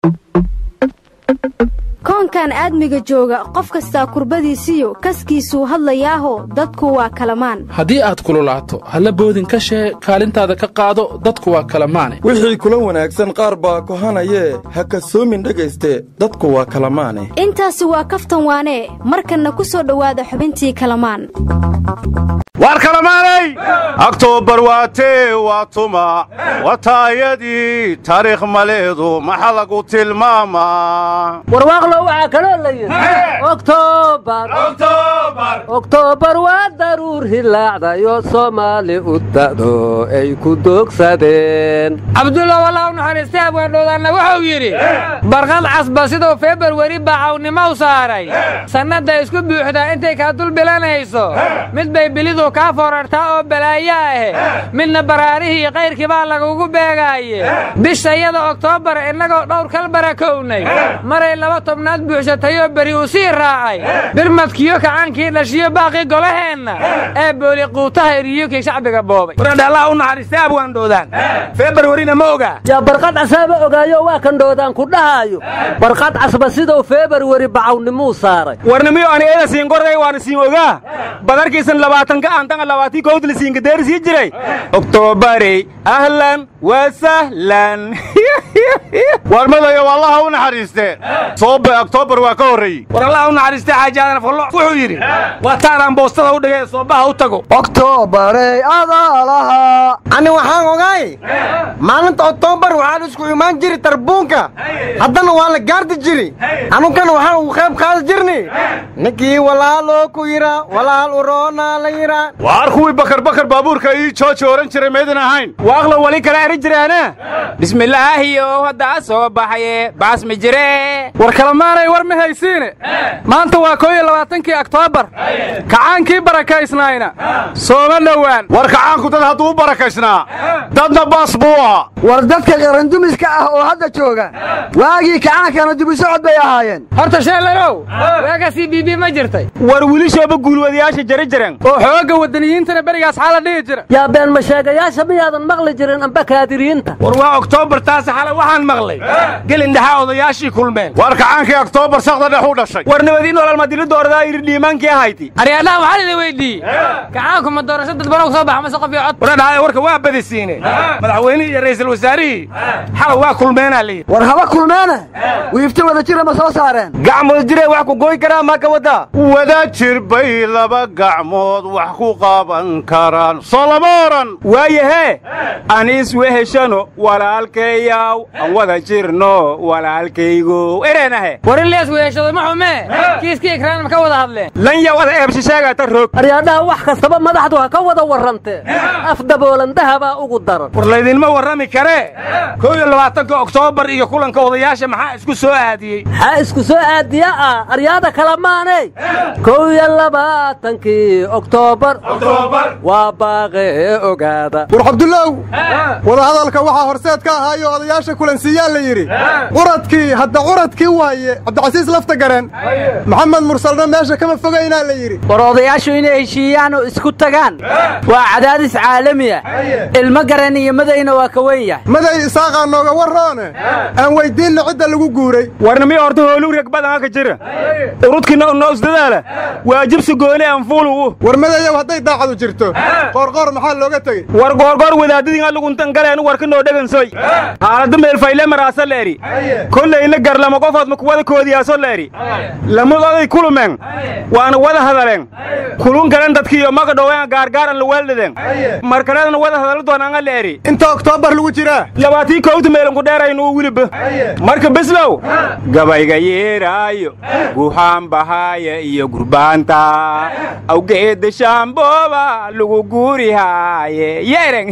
koonkan aadmiga jooga qof kastaa kurbadiisiyo kaskiisuu hadlayaaho dadku waa kalamaan haddii aad kululaato halla boodin ka shee kaalintaada ka qaado dadku waa kalamaane wixii kula wanaagsan qaar baa kohanayee ha kasoomin dhegayste dadku waa kalamaane intaasi waa kaftan waanee markanna ku soo dhowaada xubintii kalamaan waar kalamaanay aktoobar waatee waa tuma wataayadii taariikh maleedu maxa lagu tilmaamaa warwaaqlo waxaa kaloo la yidhi oktoobar oktoobar waa daruur hilaacdayo soomaali u da'do ay ku doogsadeen cabdulla walaa u naxariistay abwaandhoodaanna wuxuu yidhi barqad casba siduu februari bacawnimo u saaray sannadda isku buuxdaa intay kaa dul bilanayso mid bay bilidu kaa foorartaa oo balaayo ahe midna baraarihii kayrkii baa lagugu beegaaye bishayada oktoobar innagoo dhowr kal barakownay maray laba tobnaad buuxsatayoo beri uu sii raacay birmadkiyo kacaankii dhashiyo baaqii golaheenna ee booli quutaha eriyokii shacbiga boobay waradhallaha u naxariistay abwaandhoodaan februarina ma ogaa yaa barqad casaaba ogaayo waa kan dhoodaan ku dhahaayo barqad casba siduu februari bacawnimuu saaray warnimiyo ani eeda siinkorday waana siin ogaa badarkiisan labaatanka antanga labaatii kowdla siinkadeeri sii jiray oktoobarey ahlan wa sahlan waarmadayo wallaha u naxariistee soobe oktoobar waa ka horreeyey war allaha u naxariistay xaaji aadan follo wuxuu yidhi waa taadaan boostada u dhigay soobaha u tago oktoobarey adaalaha ani waxaan ogaay maalinta oktoobar waxaan isku imaan jiri tarbuunka haddana waa la gaardi jiri anunkana waxaan ugu qayb qaadi jirni ninkii walaaloo ku yidha walaal uroonaa la yidha waar kuwii bakar bakar baabuurka ii jooji ohan jiray maydin ahayn waaqlo weli kala eri jiraana bismillaahiyo haddaa soo baxaye baasmi jire war kalamaanay war ma haysiine maanta waa koo iyo labaatankii oktoobar kacaankii barakaysnaayna sooma dhowaan war kacaanku dad hadduu u barakaysnaa dadna baas buu ahaa war dadka qarandumiska ah oo hadda jooga waagii kacaankana dibusocod bay ahaayeen horta sheelalow waaga c b b ma jirtay war wilishooba guulwadayaasha jari jiran oo xoogga waddaniyiintana berigaas xaala dhihi jira yaa been masheegayaasha miyaadan maqli jirin amba kaadiriyiinta war waa oktoobar taasi xale waxaan maqlay gelindhaxaa odayaashii kulmeen waar kacaankii oktoobar sakda dhex u dhashay war nabadii nolol madilidda ordaa yidhi dhiimaankii ahayti aryaadhaha waxaa lida weyddiiyey kacaanku ma doorasho dadbanow soo baxa mase qof iyo cod waradhahay warka waa badisiine madaxweynihii iyo ra'iisul wasaarihii xalay waa kulmeenaa layidhi war haba kulmeene wiifta wada jira ma soo saareen gacmood jiree wax ku gooy karaa maa ka waddaa wada jir bay laba gacmood wax ku qaban karaan soo lama odhan waayahee aniis weheshano walaalkayaw aan wada jirno walaalkaygo ereenahe war in lees weheshado ma xumee kiiskii ikraan ma ka wada hadleen lan ya wada eebshasheegata roog aryaadhaha wax kastaba madaxdu ha ka wada warrantee af daboolandahabaa ugu daran war laydinma warrami karee kow iyo labaatanka oktoobar iyo kulanka odayaasha maxaa isku soo aadiyey maxaa isku soo aadiya ah aryaada kala maaney kow iyo labaatankii oktoobar waa baaqee ogaada war cabdullow wadahadalka waxaa horseed ka ahaayo odayaasha kulansiiyaa la yidhi curadkii hadda curadkii waaye cabdicasiis lafta gareen maxamed mursalna meesha kama fogaynaa la yidhi war odayaashu inay heshiiyaan oo isku tagaan waa cadaadis caalamiya ilmo garan iyo madayna waa ka wen yahay maday isaaqaa nooga warroone aan weyddiinna cidda lagu guuray warnimiyo horta hooluu reg badan ka jira urudkiina unoo isdadaala waajibsi gooni anfuulugu war madayow hadday daacadu jirto qoorqoor maxaa looga tegey war goorgoor wadaadadiin aluguntan galeen warka noo dhegansoy haalada meelfayle maraasa leeri kollayna garlama qofood ma kuwada koodiyaaso leeri lamadooday kulumeen waana wada hadaleen kulun kalen dadkiiyo magadhoween gaargaaran laweeldhadeen markaledana wada hadala doonanga leeri inta oktoobar lagu jiraa labaatii kowta meelanku dheeraynu wiliba marka bislow gabayga yeeraayo guhaan bahaaya iyo gurbaanta awgeeda shaambooba lagu guurihaaye yeereng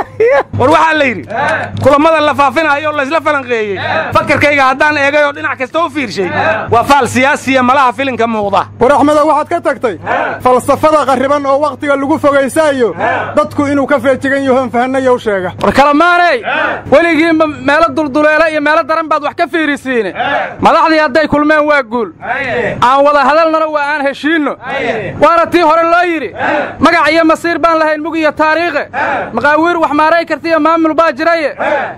war waxaa la yidhi kulammada la faafinayo laysla falanqeeyey fakarkayga haddaan eegay oo dhinac kasta u fiirshay waa faal siyaasiya malaha filinka muuqda war axmedo waxaad ka tagtay falsafada qarriban oo wakhtiga lagu fogaysaayo dadku inuu ka feejigan yahoon fahannayow sheega war kalamaaney weligiinba meelo dulduleela iyo meelo daran baad wax ka fiirisiine madaxdii hadday kulmeen waa guul aan wada hadalnana waa aan heshiinno waana tii hore loo yidhi magac iyo masiir baan lahayn mug iyo taariikhe maqaawiir wax maaray kartiyo maamul baa jiraye mashaariiq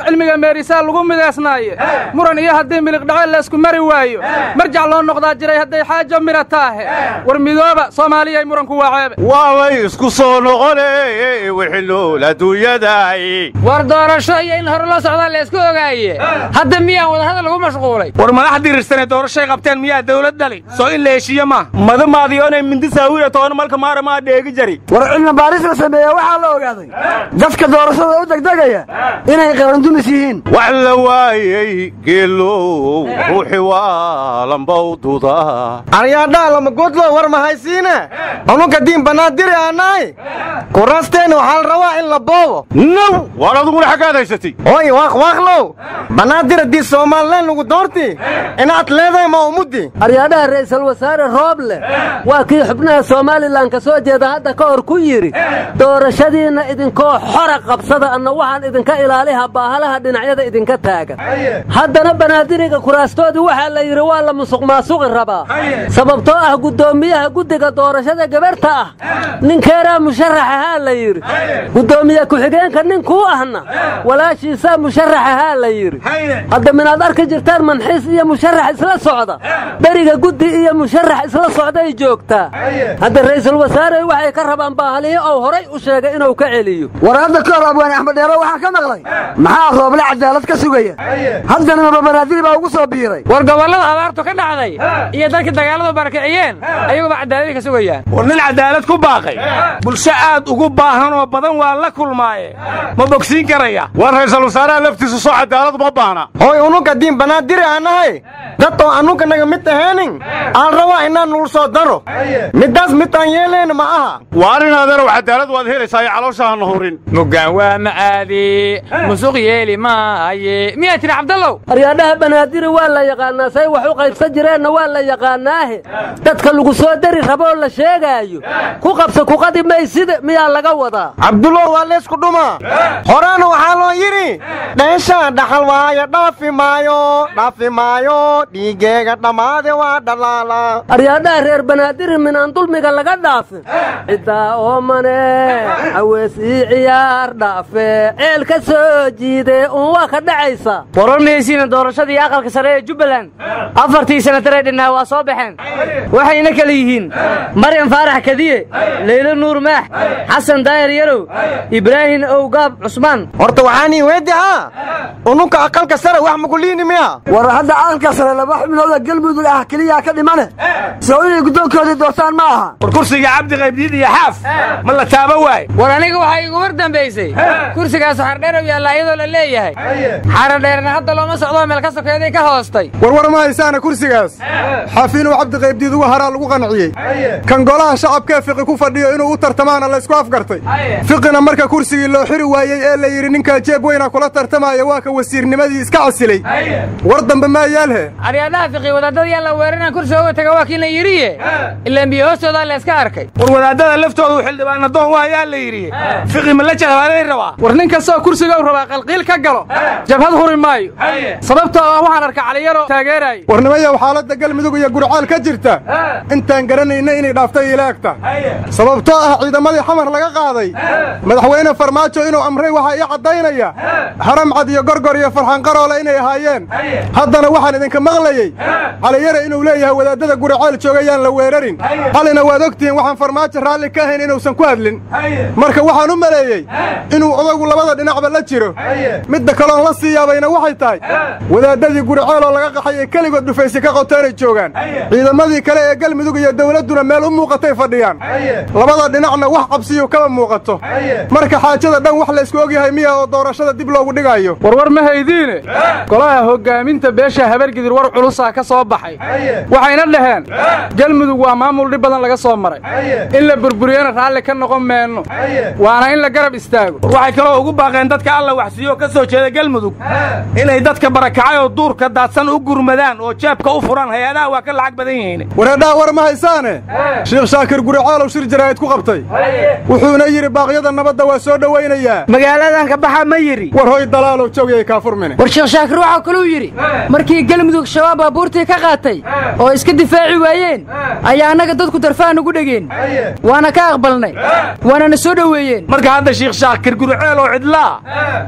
cilmiga meerisaa lagu midaysnaaye muran iyo haddii miliqdhaco laysku mari waayo marjac loo noqdaa jiray hadday xaajo mira taahe war midooba soomaaliyay muranku waa ceebe waabay isku soo noqone wixii nool adduunyadaay war doorasho iyo in hore loo socdaa la isku ogaaye hadda miyaan wadahadal lagu mashquulay war madaxdii rirsanee doorashay qabteen miyaa dawlad dhali soo in la heshiiye maaha madamaadiyoonay mindisaawira toona malka maara maa dheegi jari war cilmi baaris la sameeya waxaa la ogaaday dadka doorashada u degdegaya inay qarandumis yihiin wax la waayey geelow ruuxi waa lambawduda aryaadhaa lama godlo war mahaysiine ununka diin bannaadiri aannahay kurasteenna waxaa la rabaa in la boobo naw waar aduguna xaggaad haysatay oy waaqwaaqlow banaadir haddii soomalilan lagu doorti inaad leedahay ma umuddi aryaadhaha ra'iisul wasaare rooble waa kii xubnaha somalilan ka soo jeeda hadda ka hor ku yidhi doorashadiinna idinkoo xora qabsada anna waxaan idinka ilaaliha baahalaha dhinacyada idinka taagan haddana banaadiriga kuraastoodii waxaa la yidhi waa la musuq maasuqi rabaa sababtoo ah guddoomiyaha guddiga doorashada gabarhta ah ninkeeraa musharaxahaa la yidhi guddoomiye ku-xigeenka ninkuu ahna walaashiisaa musharaxahaa la yidhi hadda minaad arki jirtaan manxiis iyo musharax isla socda beriga guddi iyo musharax isla socday joogtaa hadda ra'iisul wasaare waxay ka rabaan baahalihi ou horay u sheegay inuu ka celiyo war hadda ka hor abwaane axmed dheero waxaan ka maqlay maxaa rooble cadaalad ka sugaya haddana maba banaadiri baa ugu soo biiray war gobollada abaartu ka dhacday iyo dadkii dagaalladu barakiciyeen ayaguba cadaaladii ka sugayaan war nin cadaalad ku baaqay bulsho aad ugu baahan oo badan waa la kulmaaye ma bogsiin karaya war ra'iisul wasaaraha laftiisa soo cadaalad ma baana hooy ununka diin banaadiri aannahay dad oo annunka naga mid aheenin aan rabaa inaan nul soo daro middaas midaan yeelayna ma aha waar in adeerow cadaalad waad helaysaa iyo caloosha hana hurin muggaan waa macaadi musuq yeeli maaye miyaa tiri cabdallow aryaadhaha banaadiri waa la yaqaannaa say wax u qaybsan jireenna waa la yaqaannaahe dadka lagu soo dari raboo la sheegaayo ku qabsa kuqadi maysida miyaa laga wadaa cabdullow waa leysku dhumaa horaana waxaa loo yidhi dheeshaa dhaxal waayo dhaafi maayo dhaafi maayo dhiigeega dhammaade waa dhalaala aryaadhaha reer banaadiri minaan dulmiga laga dhaafin ciddaa oomane cawees ii ciyaar dhaafe ceel ka soo jiide uun waa ka dhacaysa wararmaysiina doorashadii aqalka sare ee jubbaland afartii sanataree dhinnaa waa soo baxeen waxayna kala yihiin maryam faarax kadiye leylo nuur maax xasan daayir yarow ibraahim owgaab cusmaan horta waxaanii weyddi haa ununka aqalka sare wax makuliini miya war hadda aqalka sare laba xubnooda galmudug ah keliyaa ka dhimane soo inay guddoonkoodii doortaan ma aha war kursiga cabdi qaybdiid iyo xaaf ma la taaba waay war aniga waxaa igu war dambaysay kursigaas xardheerow yaallaa iyadoo la leeyahay xaradheerna hadda looma socdoo meel ka sokeeday ka hoostay warwar ma haysaana kursigaas xafiinuu cabdi qaybdiid uga haraa lagu qanciyey kan golaha shacabkee fiqi ku fadhiyo inuu u tartamaana laysku afgartay fiqina marka kursigii loo xiri waayey ee la yidhi ninkaa jeeb weyna kula tartamaya waa ka wasiirnimadii iska casilay war dambe maa yaalhe aryaadhaha fiqi wadaadada yaa la weeraran kursiga uga taga waa kii la yidhiye ilaan biyo hoostoodaa la iska arkay war wadaadada laftooda u xildhibaana doon waa yaa la yidhi fiqi ma la jahbaalay rabaa war nin kastoo kursiga u rabaa qalqiil ka galo jabhad huri maayo sababtoo ah waxaan arka caliyaro taageeraayo warnimayow xaaladda galmudug iyo gurcaal ka jirta intaan garanayna inay dhaaftay ilaagta sababtoo ah ciidamadii xamar laga qaaday madaxweyne farmaajo inuu amray waxaa ii caddaynaya haramcad iyo gorgor iyo farxan qaroole inay ahaayeen haddana waxaan idinka maqlayey caliyare inuu leeyahay wadaadada guriceel joogayaan la weerarin xalina waad ogtihiin waxaan farmaajo raalli ka ahayn inuusan ku hadlin marka waxaan u maleeyey inuu odagu labada dhinacba la jiro midda kaloon la sii yaabayna waxay tahay wadaadadii guriceel oo laga qaxay ee keligood dhufaysi ka qoteenay joogaan ciidamadii kale ee galmudug iyo dawladduna meel u muuqatay fadhiyaan labada dhinacna wax cabsiyu kama muuqato marka xaajada dhan wax laysku ogyahay miya oo doorashada dib loogu dhigayo warwar ma haydiine golaha hoggaaminta beesha habargidir war culusaa ka soo baxay waxayna dhaheen galmudug waa maamul dhib badan laga soo maray in la burburiyana raalli ka noqon meenno waana in la garab istaago waxay kaloo ugu baaqeen dadka alla waxsiiyo ka soo jeeda galmudug inay dadka barakacay oo duurka daadsan u gurmadaan oo jeebka u furan hay-adaha waa ka lacag badan yihiin wareedhaha war ma haysaane sheekh shaakir guricaalow shir jaraa'id ku qabtay wuxuuna yidhi baaqyada nabadda waa soo dhowaynayaa magaaladan ka baxa ma yidhi war hoy dalaalow joogayay kaa furmine war sheekh shaakir waxaa kaluu yidhi markii galmudug shabaab baabuurtii ka qaatay oo iska difaaci waayeen ayaa annaga dadku darfaan ugu dhegeen waana ka aqbalnay waanana soo dhoweeyeen marka hadda sheekh shaakir guriceel oo cidlaa miyuu rabay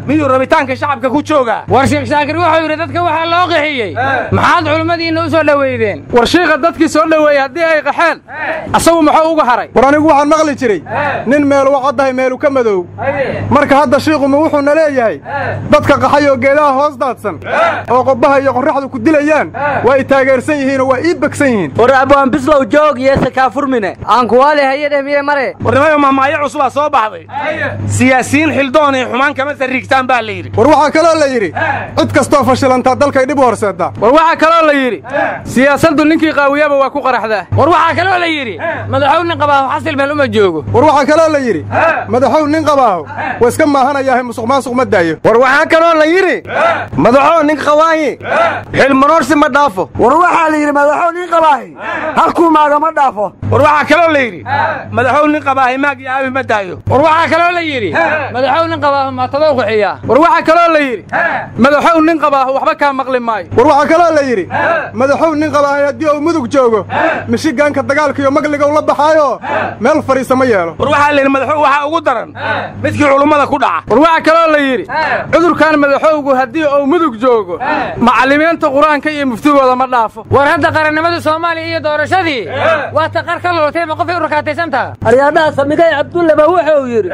rabitaanka shacabka ku jooga war sheekh shaakir wuxuu yidhi dadka waxaa loo qixiyey maxaad culimmadiinna u soo dhoweydeen war shiikha dadkii soo dhoweeyey haddii ay qaxeen asagu muxuu uga haray war anigu waxaan maqli jiray nin meelu caddahay meelu ka madow marka hadda shiikhuma wuxuuna leeyahay dadka qaxay oo geedaha hoos daadsan oo qobbaha iyo qorraxdu ku dilayaan waa i taageersan yihiinoo waa ii begsan yihiin war abwaan bislow joog yeese kaafurmine aan kuwaale hayadheh miye mare warnimayo mahmaayo cusubaa soo baxday siyaasiyiin xildoon ay xumaan kama sarriigtaan baa la yidhi war waxaa kaloo la yidhi cid kastoo fashilantaa dalkay dhib u horseeddaa war waxaa kaloo la yidhi siyaasaddu ninkii qaawiyaba waa ku qaraxdaa war waxaa kaloo la yidhi madaxow nin qabaahu xasil meel uma joogo war waxaa kaloo la yidhi madaxow nin qabaahu waa iska maahanayaahe musuq maasuq ma daayo war waxaa kaloo la yidhi madaxoo nin qabaahi xilmanoorsi ma dhaafo war waxaa la yidhi madaxow nin qabaahi halkuu maagama dhaafo war waxaa kaloo la yidhi madaxow nin qabaahi maag iyo aabi ma daayo war waxaa kaloo la yidhi madaxow nin qabaahu maatadow qixiyaa war waxaa kaloo la yidhi madaxow nin qabaahu waxba kaa maqli maayo war waxaa kaloo la yidhi madaxow nin qabaahay haddii uu mudug joogo mishigaanka dagaalka iyo magligow la baxaayo meel fadhiisa ma yeelo war waxaa la yidhi madaxow waxaa ugu daran midkii culummada ku dhaca war waxaa kaloo la yidhi cudurkan madaxowgu haddii uu mudug joogo macallimiinta qur-aanka iyo muftigooda ma dhaafo war hadda qarannimada soomaaliya iyo doorashadii waa ta qar ka lulotay ma qofay u rakaataysantaha aryaadhaha samigay cabdulleba wuxuu yidhi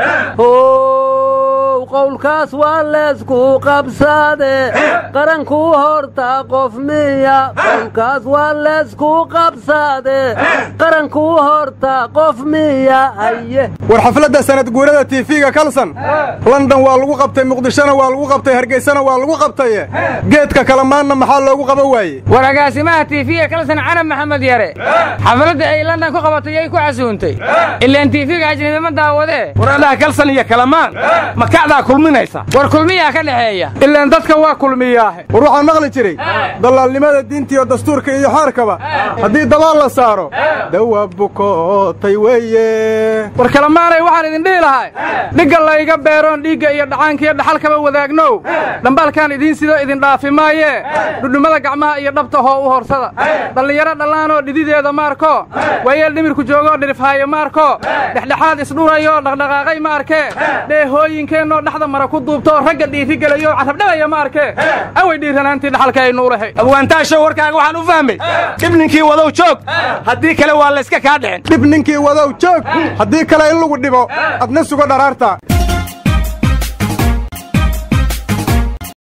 how qowlkaas waa leesku qabsade qarankuu horta qof miya qowlkaas waa leesku qabsade qarankuu horta qof miya haye war xafladda sanad guurada tiifiga kalsan london waa lagu qabtay muqdishona waa lagu qabtay hargeysana waa lagu qabtaye geedka kalamaanna maxaa loogu qaban waaye war agaasimaha tiifiga kalsan carab maxamed yare xafladda ay london ku qabatay yay ku casuuntay ilaan tiifiga ajnabi ma daawadee waradaha kalsan iyo kalamaan ma kacdaa kulminaysa war kulmiyaa ka dhexeeya ilaan dadkan waa kulmiyaahe war waxaan maqli jiray dallaalnimada diintiiyo dastuurka iyo xaarkaba haddii dabaal la saaro dawa bukootay weeye war kalamaanay waxaan idin dhihi lahay dhigga layga beeroon dhiigga iyo dhacaankiiyo dhaxalkaba wadaagnow dhambaalkaan idiin sidoo idin dhaafi maayee dhudhummada gacmaha iyo dhabta hoo u horsada dhallinyaro dhallaanoo dhidideeda maarko waayeel dhimirku joogoo dhirifhaayo maarko dhexdhexaad isdhurayoo dhaqdhaqaaqay ma arkee dheehooyinkeennoo dhexda mara ku duubtoo ragga dhiirigelayoo carabdhabaya ma arkee away dhiiranaantii dhaxalka aynu u lahay abwaantaashow warkaaga waxaan u fahmay dhib ninkii wadow joog haddii kale waa layska kaa dhicin dhib ninkii wadow joog haddii kale in lagu dhibo adna sugo dharaarta